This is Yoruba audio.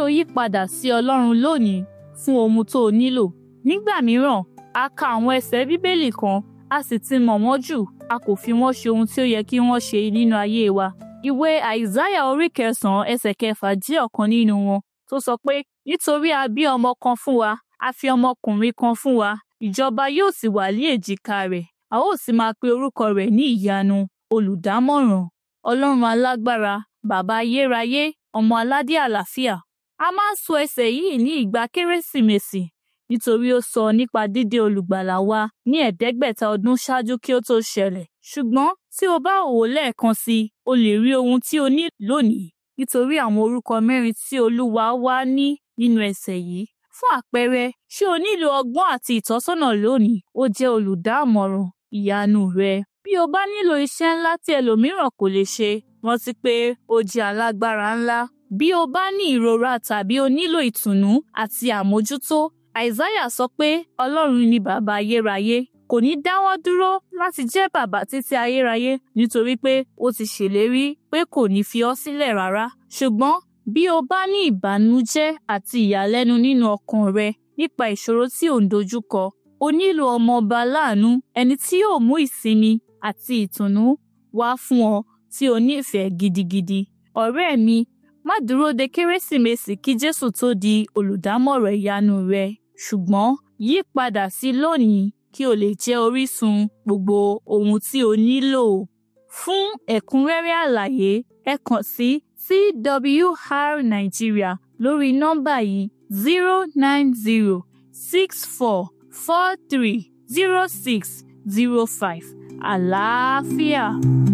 yí padà sí Ọlọ́run lónìí fún ohun tó o nílò nígbà mìíràn a ka àwọn ẹsẹ̀ bíbélì kan a sì ti mọ̀ wọ́n jù a kò fi wọ́n ṣe ohun tí ó yẹ kí wọ́n ṣe nínú ayé wa ìwé àìsáyà orí kẹsànán ẹsẹ̀ kẹfà jẹ́ ọ̀kan nínú wọn tó sọ pé nítorí a bí ọmọ kan fún wa a fi ọmọkùnrin kan fún wa ìjọba yóò sì wà ní èjìká rẹ̀ a ó sì máa pe orúkọ rẹ̀ ní ìyanu olùdámọ̀ràn ọlọ́run alágbára bàbá ayérayé ọmọ aládé àlàáfíà a máa ń sọ ẹsẹ̀ yìí ní ìgbà kérésìmesì nítorí ó sọ nípa dídé olùgbàlà wa ní ẹ̀ẹ́dẹ́gbẹ̀ta ọdún ṣáájú kí ó tó ṣẹlẹ̀ ṣùgbọ́n tí o bá wò ó lẹ́ẹ̀kan sí i o lè rí ohun tí o ní lónìí nítorí àwọn orúkọ mẹ́rin tí olúwa wá ní nínú ẹsẹ̀ yìí fún àpẹẹrẹ ṣé o nílò ọgbọ́n àti ìtọ́sọ́nà lónìí ó jẹ́ olùdámọ̀ràn ìyanu rẹ bí o bá nílò iṣẹ́ ńlá tí ẹlòmíràn kò lè ṣe rántí pé ó jẹ́ alágbára ńlá bí o bá ní ìrora tàbí o nílò ìtùnú àti àmójútó àìsáyà sọ pé ọlọ́run ni bàbá ayérayé kò ní dáwọ́ dúró láti jẹ́ bàbá títí ayérayé nítorí pé ó ti ṣèlérí pé kò ní fi ọ́ sílẹ̀ rárá ṣùgbọ́n bí o bá ní ìbànújẹ́ àti ìyàlẹ́nu nínú ọkàn rẹ nípa ìṣòro tí ò ń dojúkọ o nílò ọmọọba láàánú ẹni tí yóò mú ìsinmi àti ìtùnú wá fún ọ tí o nífẹ̀ẹ́ gidigidi ọ̀rẹ́ mi má dúró de kérésìmesì kí jésù tó di olùdámọ̀ràn ìyanu rẹ ṣùgbọ́n yí padà sí lónìí kí o lè jẹ́ orísun gbogbo ohun tí o nílò fún ẹ̀kúnrẹ́rẹ́ àlàyé ẹ kàn sí twr nigeria lórí nọ́mbà yìí zero nine zero six four four three zero six zero five àlàáfíà.